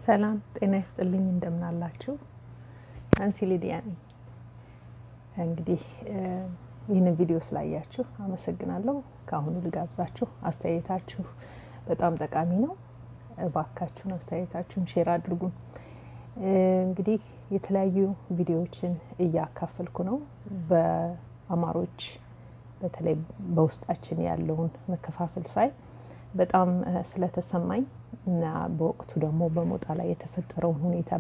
ሰላም ጤና ይስጥልኝ። እንደምናላችሁ ናንሲ ሊዲያ ነኝ። እንግዲህ ይህንን ቪዲዮ ስላያችሁ አመሰግናለሁ። ከአሁኑ ልጋብዛችሁ፣ አስተያየታችሁ በጣም ጠቃሚ ነው። እባካችሁን አስተያየታችሁን ሼር አድርጉን። እንግዲህ የተለያዩ ቪዲዮዎችን እያካፈልኩ ነው። በአማሮች በተለይ በውስጣችን ያለውን መከፋፈል ሳይ በጣም ስለተሰማኝ እና በወቅቱ ደግሞ በሞጣ ላይ የተፈጠረውን ሁኔታ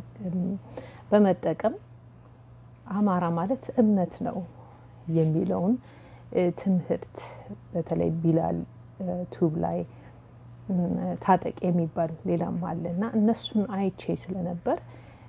በመጠቀም አማራ ማለት እምነት ነው የሚለውን ትምህርት በተለይ ቢላል ቱብ ላይ ታጠቅ የሚባል ሌላም አለ እና እነሱን አይቼ ስለነበር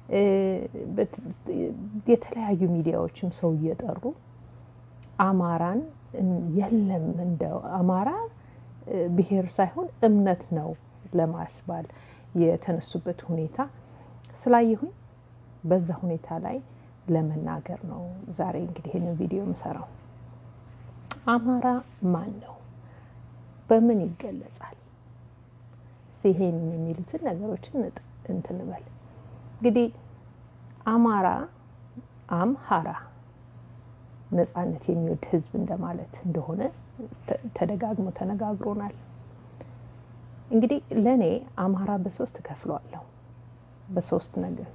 የተለያዩ ሚዲያዎችም ሰው እየጠሩ አማራን የለም እንደው አማራ ብሔር ሳይሆን እምነት ነው ለማስባል የተነሱበት ሁኔታ ስላየሁኝ በዛ ሁኔታ ላይ ለመናገር ነው ዛሬ እንግዲህ ይህንን ቪዲዮ የምሰራው። አማራ ማን ነው? በምን ይገለጻል? ይሄን የሚሉትን ነገሮችን እንትን በል እንግዲህ አማራ አምሃራ ነጻነት የሚወድ ህዝብ እንደማለት እንደሆነ ተደጋግሞ ተነጋግሮናል። እንግዲህ ለእኔ አማራ በሶስት እከፍለዋለሁ። በሶስት ነገር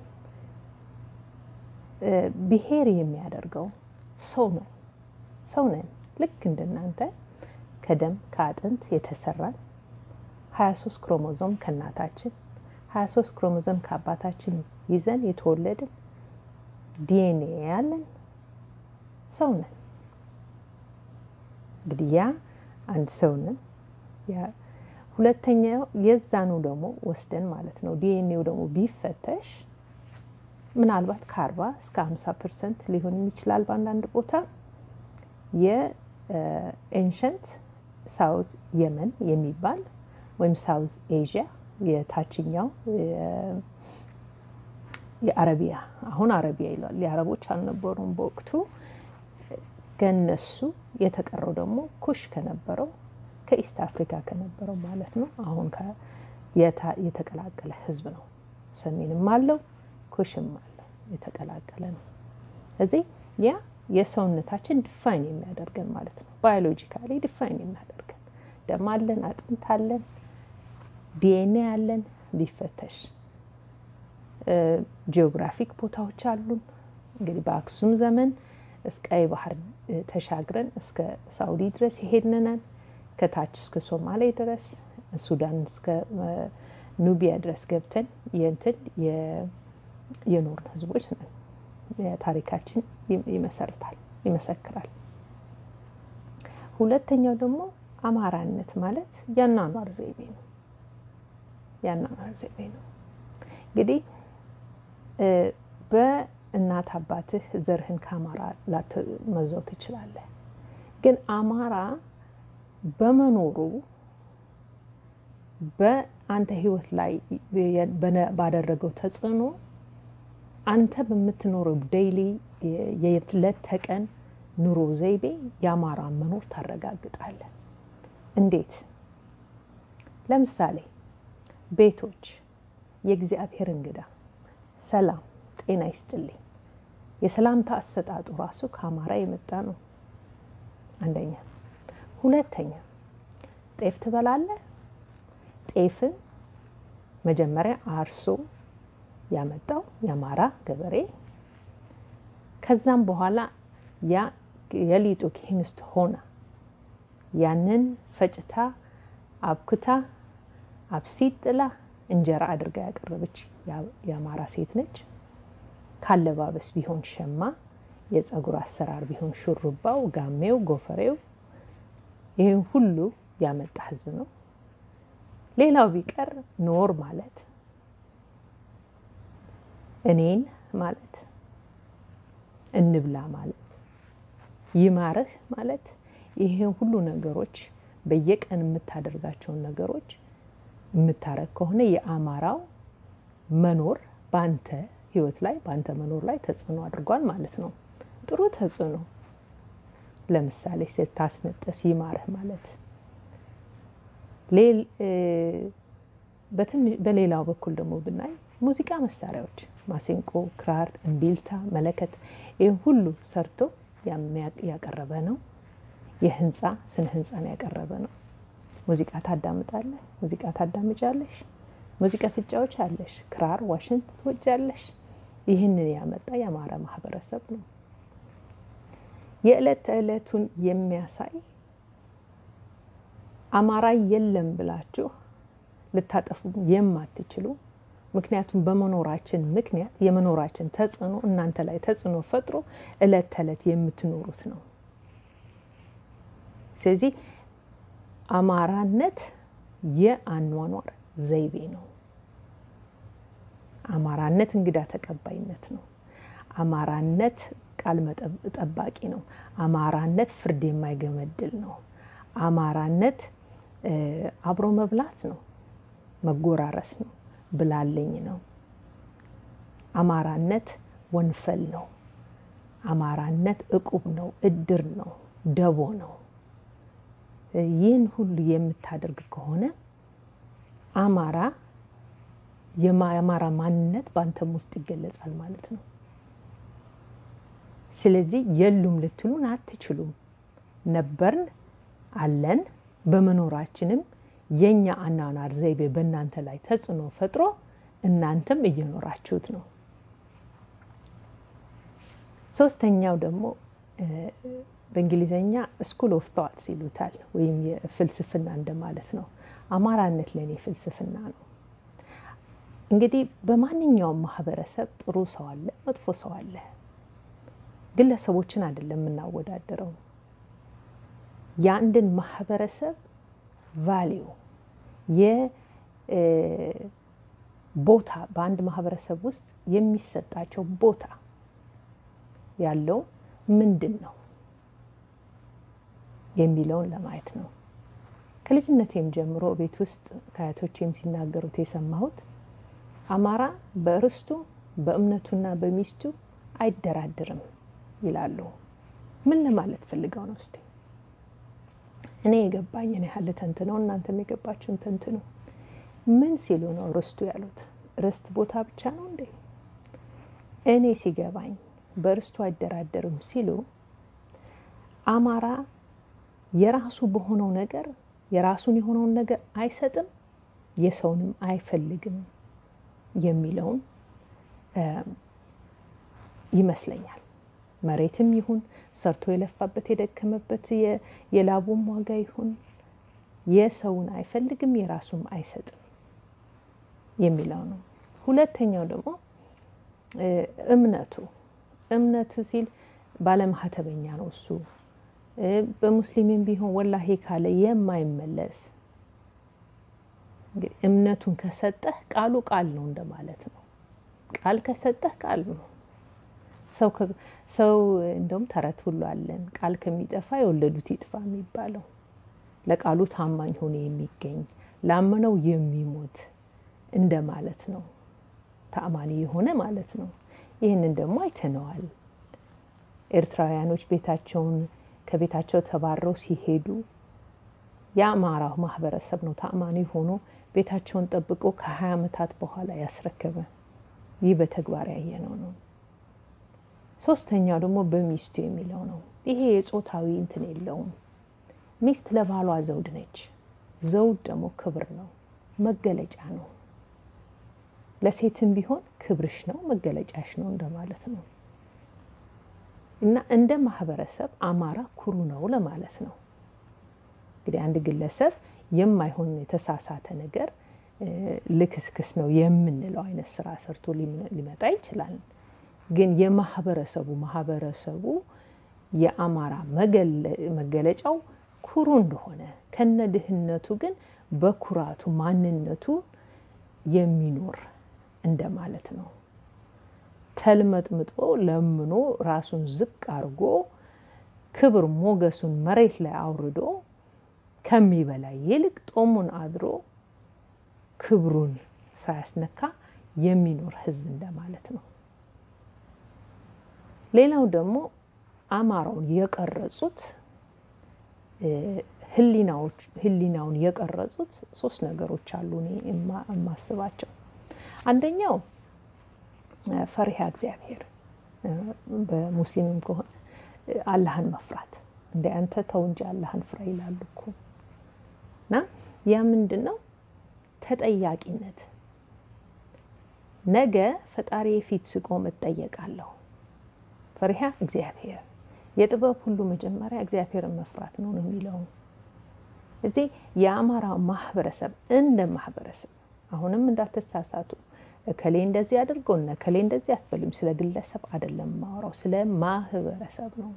ብሔር የሚያደርገው ሰው ነው። ሰው ነን ልክ እንደናንተ ከደም ከአጥንት የተሰራን ሀያ ሶስት ክሮሞዞም ከእናታችን ሀያ ሶስት ክሮሞዞም ከአባታችን ይዘን የተወለድን ዲኤንኤ ያለን ሰው ነን። እንግዲህ ያ አንድ ሰው ነን። ሁለተኛው የዛኑ ደግሞ ወስደን ማለት ነው ዲኤንኤው ደግሞ ቢፈተሽ ምናልባት ከአርባ እስከ ሀምሳ ፐርሰንት ሊሆን ይችላል በአንዳንድ ቦታ የኤንሸንት ሳውዝ የመን የሚባል ወይም ሳውዝ ኤዥያ የታችኛው የአረቢያ አሁን አረቢያ ይሏል። የአረቦች አልነበሩም በወቅቱ ከነሱ የተቀረው ደግሞ ኩሽ ከነበረው ከኢስት አፍሪካ ከነበረው ማለት ነው። አሁን የተቀላቀለ ህዝብ ነው። ሰሜንም አለው ኩሽም አለው የተቀላቀለ ነው። እዚህ ያ የሰውነታችን ዲፋይን የሚያደርገን ማለት ነው። ባዮሎጂካሊ ዲፋይን የሚያደርገን ደም አለን፣ አጥንት አለን፣ ዲኤንኤ አለን። ቢፈተሽ ጂኦግራፊክ ቦታዎች አሉን። እንግዲህ በአክሱም ዘመን እስከ ቀይ ባህር ተሻግረን እስከ ሳውዲ ድረስ የሄድንነን ከታች እስከ ሶማሌ ድረስ ሱዳን እስከ ኑቢያ ድረስ ገብተን የንትን የኖርን ህዝቦች ነን። ታሪካችን ይመሰርታል ይመሰክራል። ሁለተኛው ደግሞ አማራነት ማለት የአኗኗር ዘይቤ ነው። የአኗኗር ዘይቤ ነው። እንግዲህ በእናት አባትህ ዘርህን ከአማራ ላትመዘው ትችላለህ። ግን አማራ በመኖሩ በአንተ ህይወት ላይ ባደረገው ተጽዕኖ አንተ በምትኖረው ዴይሊ የዕለት ተቀን ኑሮ ዘይቤ የአማራን መኖር ታረጋግጣለህ። እንዴት? ለምሳሌ ቤቶች የእግዚአብሔር እንግዳ ሰላም ጤና ይስጥልኝ። የሰላምታ አሰጣጡ ራሱ ከአማራ የመጣ ነው። አንደኛ። ሁለተኛ ጤፍ ትበላለህ። ጤፍን መጀመሪያ አርሶ ያመጣው የአማራ ገበሬ፣ ከዛም በኋላ ያ የሊጡ ኬሚስት ሆና ያንን ፈጭታ አብክታ አብሲት ጥላ እንጀራ አድርጋ ያቀረበች የአማራ ሴት ነች። ካለባበስ ቢሆን ሸማ፣ የፀጉር አሰራር ቢሆን ሹሩባው፣ ጋሜው፣ ጎፈሬው ይህን ሁሉ ያመጣ ህዝብ ነው። ሌላው ቢቀር ኖር ማለት እኔን ማለት እንብላ ማለት ይማርህ ማለት ይህን ሁሉ ነገሮች በየቀን የምታደርጋቸውን ነገሮች የምታረግ ከሆነ የአማራው መኖር በአንተ ህይወት ላይ በአንተ መኖር ላይ ተጽዕኖ አድርጓል ማለት ነው። ጥሩ ተጽዕኖ። ለምሳሌ ስታስነጠስ ይማርህ ማለት በሌላው በኩል ደግሞ ብናይ ሙዚቃ መሳሪያዎች ማሲንቆ፣ ክራር፣ እምቢልታ፣ መለከት ይህ ሁሉ ሰርቶ ያቀረበ ነው። የህንፃ ስነ ህንፃን ያቀረበ ነው። ሙዚቃ ታዳምጣለህ፣ ሙዚቃ ታዳምጫለሽ፣ ሙዚቃ ፍጫዎች አለሽ፣ ክራር፣ ዋሽንት ትወጃለሽ። ይህንን ያመጣ የአማራ ማህበረሰብ ነው። የዕለት ተዕለቱን የሚያሳይ አማራ የለም ብላችሁ ልታጠፉ የማትችሉ ምክንያቱም በመኖራችን ምክንያት የመኖራችን ተጽዕኖ እናንተ ላይ ተጽዕኖ ፈጥሮ እለት ተዕለት የምትኖሩት ነው። ስለዚህ አማራነት የአኗኗር ዘይቤ ነው። አማራነት እንግዳ ተቀባይነት ነው። አማራነት ቃል ጠባቂ ነው። አማራነት ፍርድ የማይገመድል ነው። አማራነት አብሮ መብላት ነው፣ መጎራረስ ነው፣ ብላለኝ ነው። አማራነት ወንፈል ነው። አማራነት እቁብ ነው፣ እድር ነው፣ ደቦ ነው። ይህን ሁሉ የምታደርግ ከሆነ አማራ የአማራ ማንነት በአንተም ውስጥ ይገለጻል ማለት ነው። ስለዚህ የሉም ልትሉን አትችሉም። ነበርን፣ አለን። በመኖራችንም የእኛ አኗኗር ዘይቤ በእናንተ ላይ ተጽዕኖ ፈጥሮ እናንተም እየኖራችሁት ነው። ሶስተኛው ደግሞ በእንግሊዝኛ ስኩል ኦፍ ቶትስ ይሉታል፣ ወይም የፍልስፍና እንደማለት ነው። አማራነት ለእኔ ፍልስፍና ነው። እንግዲህ በማንኛውም ማህበረሰብ ጥሩ ሰው አለ፣ መጥፎ ሰው አለ። ግለሰቦችን አይደለም የምናወዳደረው። የአንድን ማህበረሰብ ቫሊዩ የቦታ በአንድ ማህበረሰብ ውስጥ የሚሰጣቸው ቦታ ያለው ምንድን ነው የሚለውን ለማየት ነው። ከልጅነቴም ጀምሮ ቤት ውስጥ ከአያቶቼም ሲናገሩት የሰማሁት አማራ በርስቱ በእምነቱና በሚስቱ አይደራድርም ይላሉ። ምን ለማለት ፈልገው ነው? እስቲ እኔ የገባኝን ያህል ተንትነው እናንተም የገባችሁን ተንትኑ። ምን ሲሉ ነው ርስቱ ያሉት? ርስት ቦታ ብቻ ነው እንዴ? እኔ ሲገባኝ በርስቱ አይደራደርም ሲሉ አማራ የራሱ በሆነው ነገር የራሱን የሆነውን ነገር አይሰጥም፣ የሰውንም አይፈልግም የሚለውን ይመስለኛል። መሬትም ይሁን ሰርቶ የለፋበት የደከመበት የላቡም ዋጋ ይሁን የሰውን አይፈልግም፣ የራሱም አይሰጥም የሚለው ነው። ሁለተኛው ደግሞ እምነቱ እምነቱ ሲል ባለማህተበኛ ነው እሱ በሙስሊምም ቢሆን ወላሂ ካለ የማይመለስ እምነቱን ከሰጠህ ቃሉ ቃል ነው እንደማለት ነው። ቃል ከሰጠህ ቃል ነው። ሰው እንደውም ተረት ሁሉ አለን፣ ቃል ከሚጠፋ የወለዱት ይጥፋ የሚባለው ለቃሉ ታማኝ ሆኖ የሚገኝ ላመነው የሚሞት እንደማለት ነው። ተአማኒ የሆነ ማለት ነው። ይህንን ደግሞ አይተነዋል። ኤርትራውያኖች ቤታቸውን ከቤታቸው ተባረው ሲሄዱ የአማራው ማህበረሰብ ነው ተአማኒ ሆኖ ቤታቸውን ጠብቆ ከሀያ ዓመታት በኋላ ያስረከበ። ይህ በተግባር ያየነው ነው። ሶስተኛው ደግሞ በሚስቱ የሚለው ነው። ይሄ የጾታዊ እንትን የለውም። ሚስት ለባሏ ዘውድ ነች። ዘውድ ደግሞ ክብር ነው፣ መገለጫ ነው። ለሴትም ቢሆን ክብርሽ ነው፣ መገለጫሽ ነው እንደማለት ነው። እና እንደ ማህበረሰብ አማራ ኩሩ ነው ለማለት ነው። እንግዲህ አንድ ግለሰብ የማይሆን የተሳሳተ ነገር ልክስክስ ነው የምንለው አይነት ስራ ሰርቶ ሊመጣ ይችላል። ግን የማህበረሰቡ ማህበረሰቡ የአማራ መገለጫው ኩሩ እንደሆነ ከነ ድህነቱ ግን በኩራቱ ማንነቱ የሚኖር እንደማለት ነው። ተልመጥምጦ ለምኖ ራሱን ዝቅ አድርጎ ክብር ሞገሱን መሬት ላይ አውርዶ ከሚበላ ይልቅ ጦሙን አድሮ ክብሩን ሳያስነካ የሚኖር ሕዝብ እንደማለት ነው። ሌላው ደግሞ አማራውን የቀረጹት ህሊናውን የቀረጹት ሶስት ነገሮች አሉ እኔ የማስባቸው። አንደኛው ፈሪሃ እግዚአብሔር በሙስሊምም ከሆነ አላህን መፍራት እንደ አንተ ተው እንጂ አላህን ፍራ ይላሉ እኮ እና ያ ምንድን ነው ተጠያቂነት። ነገ ፈጣሪ ፊት ስቆም እጠየቃለሁ። ፈሪሃ እግዚአብሔር የጥበብ ሁሉ መጀመሪያ እግዚአብሔርን መፍራት ነው ነው የሚለው እዚህ የአማራ ማህበረሰብ እንደ ማህበረሰብ አሁንም እንዳትሳሳቱ እከሌ እንደዚህ አድርገው እነ እከሌ እንደዚህ አትበሉም። ስለ ግለሰብ አይደለም ማወራው፣ ስለ ማህበረሰብ ነው።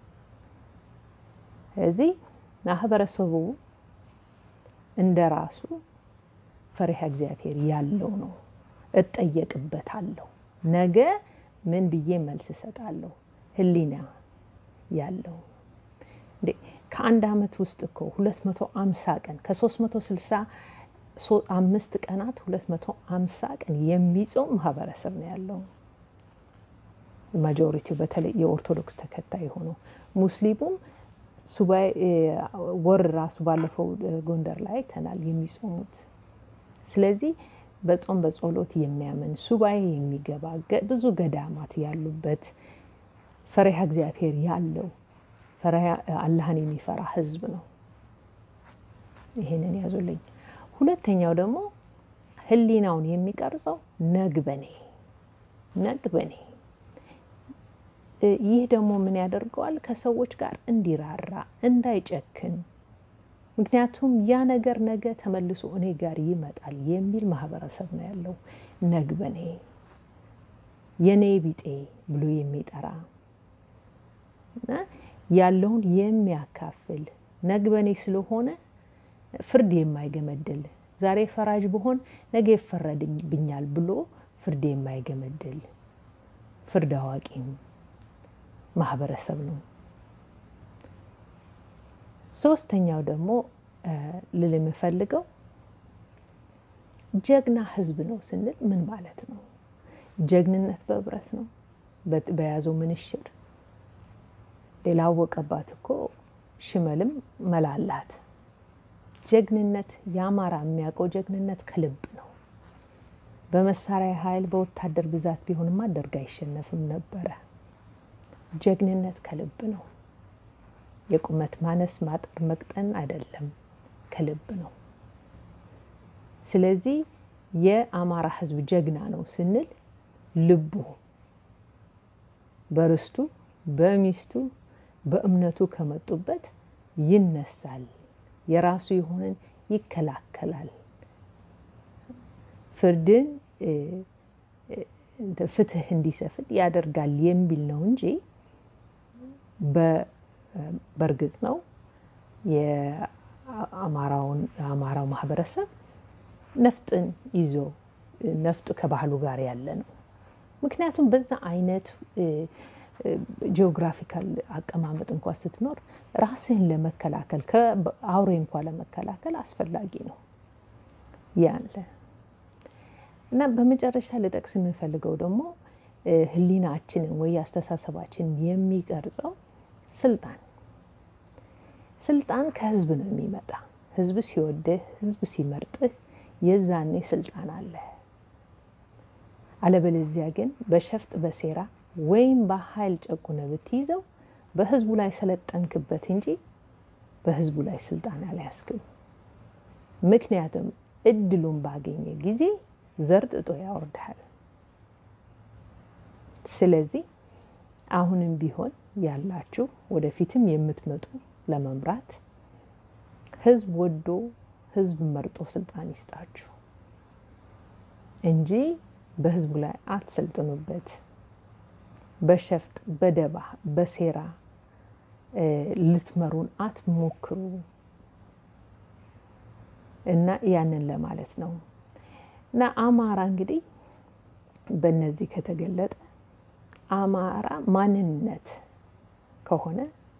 ስለዚህ ማህበረሰቡ እንደ ራሱ ፈሪሃ እግዚአብሔር ያለው ነው። እጠየቅበታለሁ፣ ነገ ምን ብዬ መልስ እሰጣለሁ። ህሊና ያለው እንዴ ከአንድ አመት ውስጥ እኮ ሁለት መቶ አምሳ ቀን ከሶስት መቶ ስልሳ አምስት ቀናት ሁለት መቶ አምሳ ቀን የሚጾም ማህበረሰብ ነው ያለው። ማጆሪቲው በተለይ የኦርቶዶክስ ተከታይ የሆነው ሙስሊሙም ሱባኤ ወር ራሱ ባለፈው ጎንደር ላይ አይተናል የሚጾሙት። ስለዚህ በጾም በጸሎት የሚያምን ሱባኤ የሚገባ ብዙ ገዳማት ያሉበት ፈሪሃ እግዚአብሔር ያለው ፈሪሃ አላህን የሚፈራ ህዝብ ነው። ይሄንን ያዙልኝ። ሁለተኛው ደግሞ ህሊናውን የሚቀርጸው ነግበኔ ነግበኔ ይህ ደግሞ ምን ያደርገዋል? ከሰዎች ጋር እንዲራራ እንዳይጨክን። ምክንያቱም ያ ነገር ነገ ተመልሶ እኔ ጋር ይመጣል የሚል ማህበረሰብ ነው ያለው። ነግበኔ የኔ ቢጤ ብሎ የሚጠራ እና ያለውን የሚያካፍል ነግበኔ ስለሆነ ፍርድ የማይገመድል ዛሬ ፈራጅ ብሆን ነገ ይፈረድብኛል ብሎ ፍርድ የማይገመድል ፍርድ አዋቂም ማህበረሰብ ነው። ሶስተኛው ደግሞ ልል የምፈልገው ጀግና ህዝብ ነው ስንል ምን ማለት ነው? ጀግንነት በህብረት ነው በያዘው ምንሽር። ሌላ አወቀባት እኮ ሽመልም መላላት። ጀግንነት የአማራ የሚያውቀው ጀግንነት ከልብ ነው። በመሳሪያ ኃይል በወታደር ብዛት ቢሆንማ ደርግ አይሸነፍም ነበረ። ጀግንነት ከልብ ነው። የቁመት ማነስ ማጠር መቅጠን አይደለም፣ ከልብ ነው። ስለዚህ የአማራ ህዝብ ጀግና ነው ስንል ልቡ በርስቱ በሚስቱ በእምነቱ ከመጡበት ይነሳል። የራሱ የሆነን ይከላከላል። ፍርድን ፍትህ እንዲሰፍን ያደርጋል የሚል ነው እንጂ በእርግጥ ነው የአማራው ማህበረሰብ ነፍጥን ይዞ ነፍጡ ከባህሉ ጋር ያለ ነው። ምክንያቱም በዛ አይነት ጂኦግራፊካል አቀማመጥ እንኳ ስትኖር ራስህን ለመከላከል ከአውሬ እንኳ ለመከላከል አስፈላጊ ነው ያለ እና በመጨረሻ ልጠቅስ የምንፈልገው ደግሞ ህሊናችንን ወይ አስተሳሰባችንን የሚቀርጸው ስልጣን ስልጣን ከህዝብ ነው የሚመጣ። ህዝብ ሲወድህ፣ ህዝብ ሲመርጥህ የዛኔ ስልጣን አለ። አለበለዚያ ግን በሸፍጥ በሴራ ወይም በኃይል ጨቁነ ብትይዘው በህዝቡ ላይ ሰለጠንክበት እንጂ በህዝቡ ላይ ስልጣን አልያዝክም። ምክንያቱም እድሉን ባገኘ ጊዜ ዘርጥጦ ያወርድሃል። ስለዚህ አሁንም ቢሆን ያላችሁ ወደፊትም የምትመጡ ለመምራት ህዝብ ወዶ ህዝብ መርጦ ስልጣን ይስጣችሁ እንጂ በህዝቡ ላይ አትሰልጥኑበት። በሸፍጥ በደባ በሴራ ልትመሩን አትሞክሩ እና ያንን ለማለት ነው። እና አማራ እንግዲህ በእነዚህ ከተገለጠ አማራ ማንነት ከሆነ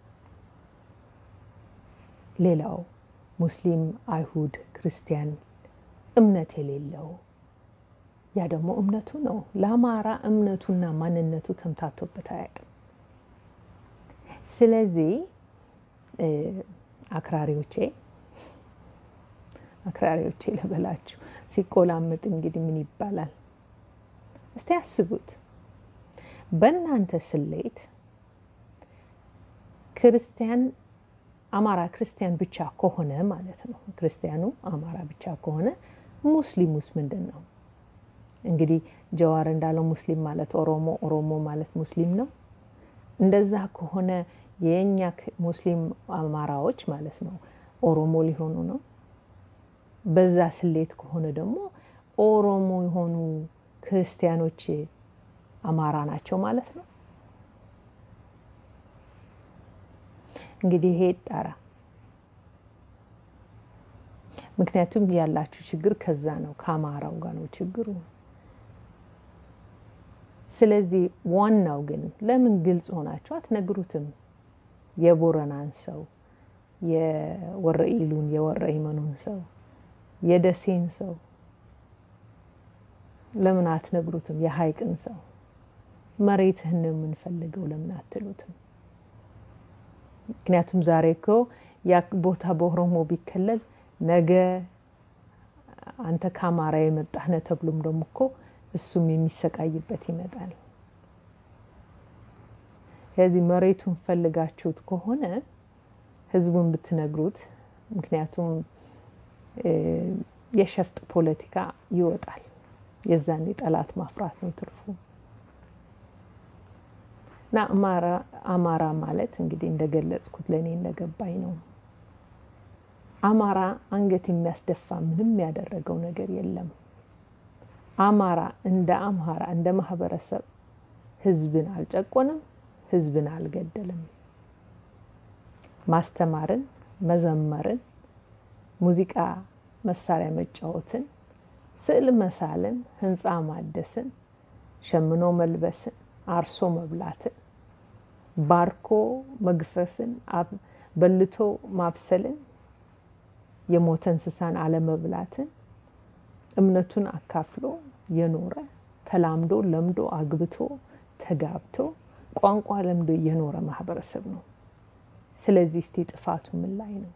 ሌላው ሙስሊም፣ አይሁድ፣ ክርስቲያን እምነት የሌለው ያ ደግሞ እምነቱ ነው። ለአማራ እምነቱና ማንነቱ ተምታቶበት አያውቅም። ስለዚህ አክራሪዎቼ አክራሪዎቼ ልበላችሁ። ሲቆላምጥ እንግዲህ ምን ይባላል? እስቲ ያስቡት። በእናንተ ስሌት ክርስቲያን አማራ ክርስቲያን ብቻ ከሆነ ማለት ነው። ክርስቲያኑ አማራ ብቻ ከሆነ ሙስሊሙስ ምንድን ነው? እንግዲህ ጀዋር እንዳለው ሙስሊም ማለት ኦሮሞ፣ ኦሮሞ ማለት ሙስሊም ነው። እንደዛ ከሆነ የእኛ ሙስሊም አማራዎች ማለት ነው ኦሮሞ ሊሆኑ ነው። በዛ ስሌት ከሆነ ደግሞ ኦሮሞ የሆኑ ክርስቲያኖች አማራ ናቸው ማለት ነው። እንግዲህ ይሄ ይጣራ። ምክንያቱም ያላችሁ ችግር ከዛ ነው፣ ከአማራው ጋር ነው ችግሩ። ስለዚህ ዋናው ግን ለምን ግልጽ ሆናችሁ አትነግሩትም? የቦረናን ሰው፣ የወረኢሉን፣ የወረኢመኑን ሰው፣ የደሴን ሰው ለምን አትነግሩትም? የሀይቅን ሰው መሬትህን ነው የምንፈልገው ለምን አትሉትም? ምክንያቱም ዛሬ እኮ ያ ቦታ በኦሮሞ ቢከለል ነገ አንተ ከአማራ የመጣህ ነህ ተብሎም ደግሞ እኮ እሱም የሚሰቃይበት ይመጣል። ስለዚህ መሬቱን ፈልጋችሁት ከሆነ ህዝቡን ብትነግሩት፣ ምክንያቱም የሸፍጥ ፖለቲካ ይወጣል። የዛኔ ጠላት ማፍራት ነው ትርፉ። እና አማራ ማለት እንግዲህ እንደገለጽኩት ለእኔ እንደገባኝ ነው። አማራ አንገት የሚያስደፋ ምንም ያደረገው ነገር የለም። አማራ እንደ አምሃራ እንደ ማህበረሰብ ህዝብን አልጨቆንም፣ ህዝብን አልገደልም። ማስተማርን፣ መዘመርን፣ ሙዚቃ መሳሪያ መጫወትን፣ ስዕል መሳልን፣ ህንፃ ማደስን፣ ሸምኖ መልበስን፣ አርሶ መብላትን፣ ባርኮ መግፈፍን፣ በልቶ ማብሰልን፣ የሞተ እንስሳን አለመብላትን እምነቱን አካፍሎ የኖረ ተላምዶ ለምዶ አግብቶ ተጋብቶ ቋንቋ ለምዶ የኖረ ማህበረሰብ ነው። ስለዚህ እስቲ ጥፋቱ ምን ላይ ነው?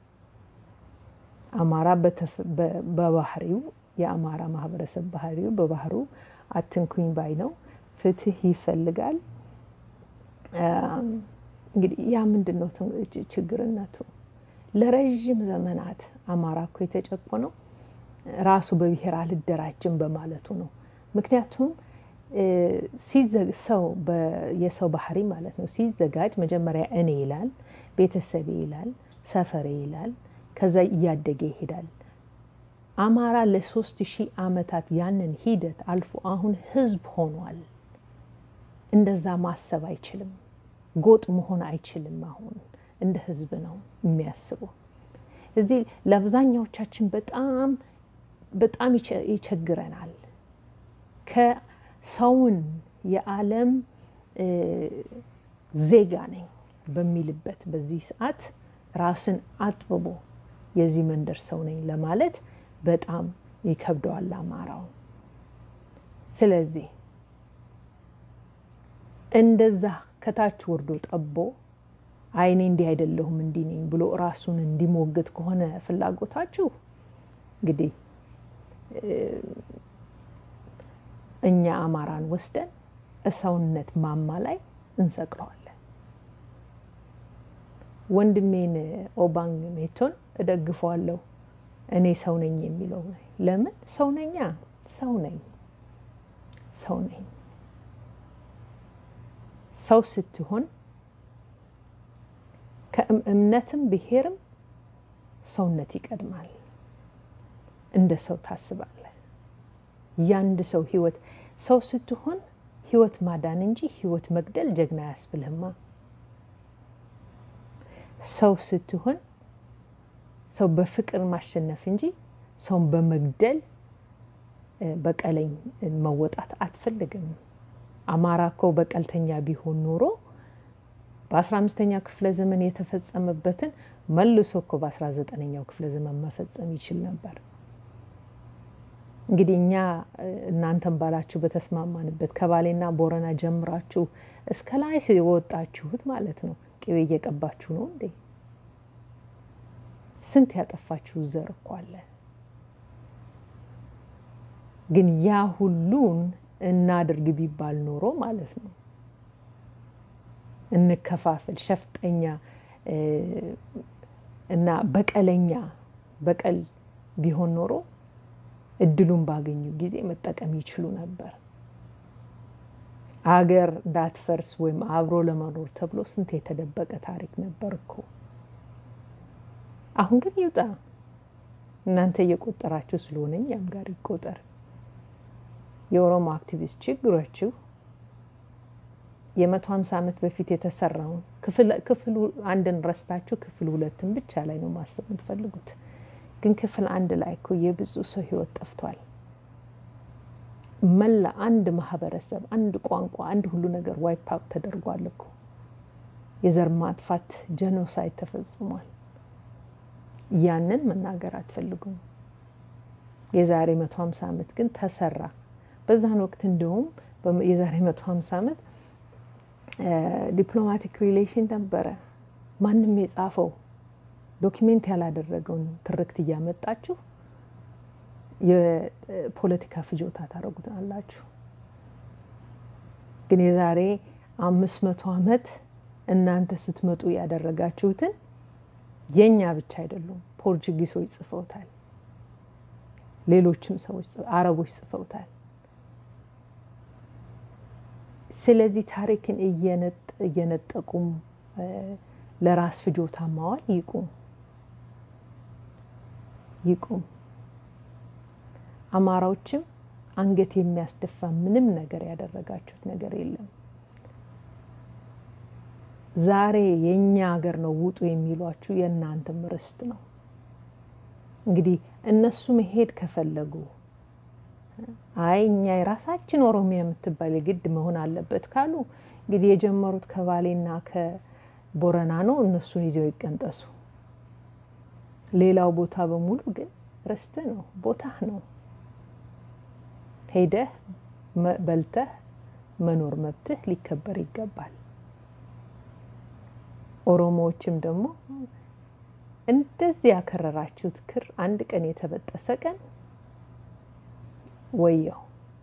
አማራ በባህሪው የአማራ ማህበረሰብ ባህሪው በባህሪው አትንኩኝ ባይ ነው። ፍትህ ይፈልጋል። እንግዲህ ያ ምንድን ነው ችግርነቱ? ለረዥም ዘመናት አማራ እኮ የተጨቆነው ራሱ በብሔር አልደራጅም በማለቱ ነው። ምክንያቱም ሰው የሰው ባህሪ ማለት ነው ሲዘጋጅ መጀመሪያ እኔ ይላል፣ ቤተሰቤ ይላል፣ ሰፈሬ ይላል፣ ከዛ እያደገ ይሄዳል። አማራ ለሶስት ሺህ ዓመታት ያንን ሂደት አልፎ አሁን ህዝብ ሆኗል። እንደዛ ማሰብ አይችልም። ጎጥ መሆን አይችልም። አሁን እንደ ህዝብ ነው የሚያስበው። እዚህ ለአብዛኛዎቻችን በጣም በጣም ይቸግረናል። ከሰውን የዓለም ዜጋ ነኝ በሚልበት በዚህ ሰዓት ራስን አጥብቦ የዚህ መንደር ሰው ነኝ ለማለት በጣም ይከብደዋል አማራው። ስለዚህ እንደዛ ከታች ወርዶ ጠቦ አይኔ እንዲህ አይደለሁም እንዲህ ነኝ ብሎ ራሱን እንዲሞግት ከሆነ ፍላጎታችሁ እንግዲህ እኛ አማራን ወስደን እሰውነት ማማ ላይ እንሰቅለዋለን። ወንድሜን ኦባንግ ሜቶን እደግፈዋለሁ። እኔ ሰው ነኝ የሚለው ለምን ሰው ነኛ? ሰው ነኝ፣ ሰው ነኝ። ሰው ስትሆን ከእምነትም ብሔርም ሰውነት ይቀድማል። እንደ ሰው ታስባለህ። ያንድ ሰው ህይወት ሰው ስትሆን ህይወት ማዳን እንጂ ህይወት መግደል ጀግና አያስብልህማ። ሰው ስትሆን ሰው በፍቅር ማሸነፍ እንጂ ሰውን በመግደል በቀለኝ መወጣት አትፈልግም። አማራ እኮ በቀልተኛ ቢሆን ኖሮ በአስራ አምስተኛው ክፍለ ዘመን የተፈጸመበትን መልሶ እኮ በአስራ ዘጠነኛው ክፍለ ዘመን መፈጸም ይችል ነበር። እንግዲህ እኛ እናንተን ባላችሁ በተስማማንበት ከባሌና ቦረና ጀምራችሁ እስከ ላይ የወጣችሁት ማለት ነው። ቅቤ እየቀባችሁ ነው እንዴ? ስንት ያጠፋችሁ ዘር እኮ አለ። ግን ያ ሁሉን እናድርግ ቢባል ኖሮ ማለት ነው እንከፋፈል፣ ሸፍጠኛ እና በቀለኛ በቀል ቢሆን ኖሮ እድሉን ባገኙ ጊዜ መጠቀም ይችሉ ነበር። አገር እንዳትፈርስ ወይም አብሮ ለመኖር ተብሎ ስንት የተደበቀ ታሪክ ነበር እኮ። አሁን ግን ይውጣ። እናንተ እየቆጠራችሁ ስለሆነ እኛም ጋር ይቆጠር። የኦሮሞ አክቲቪስት ችግሮችው የመቶ ሀምሳ ዓመት በፊት የተሰራውን ክፍል አንድን ረስታችሁ ክፍል ሁለትን ብቻ ላይ ነው ማሰብ የምትፈልጉት። ግን ክፍል አንድ ላይ እኮ የብዙ ሰው ሕይወት ጠፍቷል። መላ አንድ ማህበረሰብ፣ አንድ ቋንቋ፣ አንድ ሁሉ ነገር ዋይፕ አውት ተደርጓል እኮ። የዘር ማጥፋት ጀኖሳይድ ተፈጽሟል። ያንን መናገር አትፈልጉም። የዛሬ መቶ ሀምሳ ዓመት ግን ተሰራ። በዛን ወቅት እንደውም የዛሬ መቶ ሀምሳ ዓመት ዲፕሎማቲክ ሪሌሽን ነበረ። ማንም የጻፈው ዶኪሜንት ያላደረገውን ትርክት እያመጣችሁ የፖለቲካ ፍጆታ ታደርጉታላችሁ። ግን የዛሬ አምስት መቶ ዓመት እናንተ ስትመጡ ያደረጋችሁትን የእኛ ብቻ አይደሉም፣ ፖርቹጊሶች ጽፈውታል። ሌሎችም ሰዎች አረቦች ጽፈውታል። ስለዚህ ታሪክን እየነጠቁም ለራስ ፍጆታ ማዋል ይቁም ይቁም። አማራዎችም አንገት የሚያስደፋ ምንም ነገር ያደረጋችሁት ነገር የለም። ዛሬ የእኛ ሀገር ነው ውጡ የሚሏችሁ የእናንተም ርስት ነው። እንግዲህ እነሱ መሄድ ከፈለጉ አይ እኛ የራሳችን ኦሮሚያ የምትባል የግድ መሆን አለበት ካሉ እንግዲህ የጀመሩት ከባሌና ከቦረና ነው። እነሱን ይዘው ይቀንጠሱ። ሌላው ቦታ በሙሉ ግን ርስት ነው፣ ቦታህ ነው። ሄደህ በልተህ መኖር መብትህ ሊከበር ይገባል። ኦሮሞዎችም ደግሞ እንደዚህ ያከረራችሁት ክር አንድ ቀን የተበጠሰ ቀን ወየው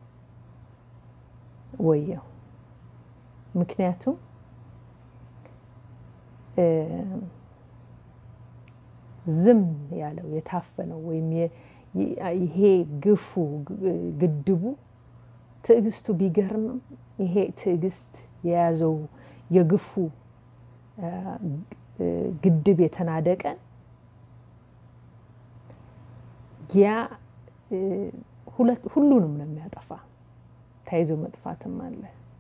ወየው። ምክንያቱም ዝም ያለው የታፈነው ወይም ይሄ ግፉ ግድቡ ትዕግስቱ ቢገርምም ይሄ ትዕግስት የያዘው የግፉ ግድብ የተናደቀን ያ ሁሉንም ነው የሚያጠፋ። ተያይዞ መጥፋትም አለ።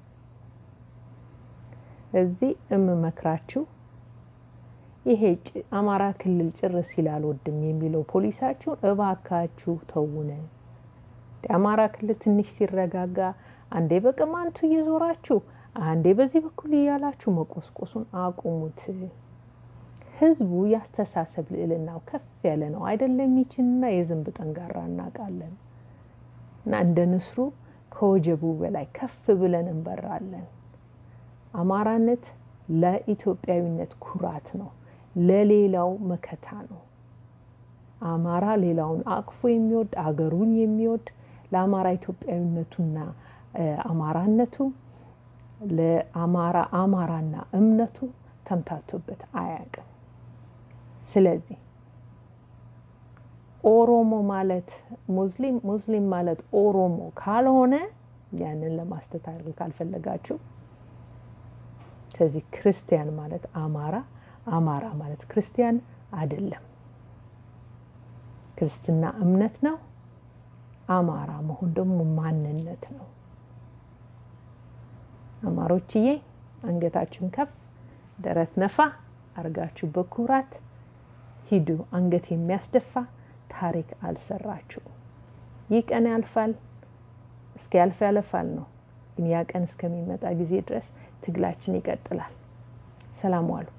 እዚህ እምመክራችሁ ይሄ አማራ ክልል ጭር ሲል አልወድም የሚለው ፖሊሳችሁን እባካችሁ ተውነ። አማራ ክልል ትንሽ ሲረጋጋ አንዴ በቅማንቱ እየዞራችሁ አንዴ በዚህ በኩል እያላችሁ መቆስቆሱን አቁሙት። ህዝቡ ያስተሳሰብ ልዕልናው ከፍ ያለ ነው አይደለም? ይችንና የዝንብ ጠንጋራ እናውቃለን። እና እንደ ንስሩ ከወጀቡ በላይ ከፍ ብለን እንበራለን። አማራነት ለኢትዮጵያዊነት ኩራት ነው፣ ለሌላው መከታ ነው። አማራ ሌላውን አቅፎ የሚወድ አገሩን የሚወድ ለአማራ ኢትዮጵያዊነቱና አማራነቱ ለአማራ አማራና እምነቱ ተምታቶበት አያውቅም። ስለዚህ ኦሮሞ ማለት ሙስሊም፣ ሙስሊም ማለት ኦሮሞ ካልሆነ ያንን ለማስተካከል ካልፈለጋችሁ፣ ስለዚህ ክርስቲያን ማለት አማራ፣ አማራ ማለት ክርስቲያን አይደለም። ክርስትና እምነት ነው። አማራ መሆን ደግሞ ማንነት ነው። አማሮችዬ አንገታችሁን ከፍ ደረት ነፋ አርጋችሁ በኩራት ሂዱ። አንገት የሚያስደፋ ታሪክ አልሰራችሁም። ይህ ቀን ያልፋል። እስኪ ያልፍ ያለፋል ነው። ግን ያ ቀን እስከሚመጣ ጊዜ ድረስ ትግላችን ይቀጥላል። ሰላም ዋሉ።